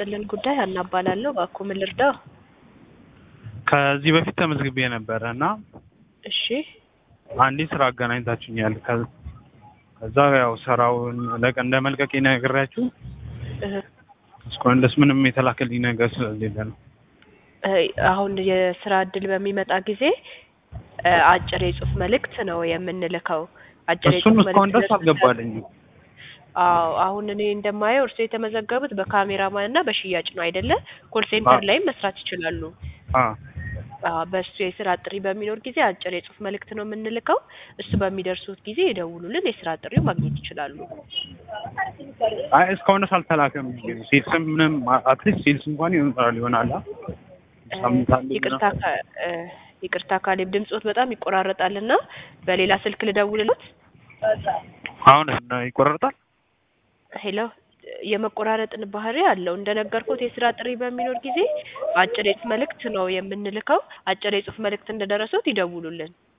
ይስጥልን ጉዳይ ሀና እባላለሁ። እባክዎ ምን ልርዳው? ከዚህ በፊት ተመዝግቤ ነበረ እና እሺ አንዲት ስራ አገናኝታችሁኛል። ከ- ከዛ ያው ስራውን ለቀ- እንደ መልቀቅ ነግሬያችሁ እህ፣ እስካሁን ድረስ ምንም የተላከልኝ ነገር ስለሌለ ነው። እ፣ አሁን የስራ እድል በሚመጣ ጊዜ እ፣ አጭር የጽሁፍ መልእክት ነው የምንልከው። አጭር እሱን የጽሁፍ እስካሁን ድረስ መልእክት አልገባልኝም። አዎ አሁን እኔ እንደማየው እርስዎ የተመዘገቡት በካሜራማን እና በሽያጭ ነው አይደለ? ኮል ሴንተር አዎ። ላይም መስራት ይችላሉ። አ አዎ በእሱ የስራ ጥሪ በሚኖር ጊዜ አጭር የጽሁፍ መልእክት ነው የምንልከው። እሱ በሚደርሱት ጊዜ ይደውሉልን፣ የስራ ጥሪው ማግኘት ይችላሉ። አይ እስካሁን ድረስ አልተላከም። ሴልስም ምንም አትሊስት ሴልስ እንኳን ይሆናል ይሆናል አ? ሳምንት አንዴ ይቅርታ ካ- እ፣ ይቅርታ ካሌብ ድምጾት በጣም ይቆራረጣል እና በሌላ ስልክ ልደውልሎት። አሁን ይቆረጣል። ሄሎ የመቆራረጥን ባህሪ አለው። እንደነገርኩት የስራ ጥሪ በሚኖር ጊዜ አጭር የጽሁፍ መልእክት ነው የምንልከው። አጭር የጽሁፍ መልእክት እንደደረሱት ይደውሉልን።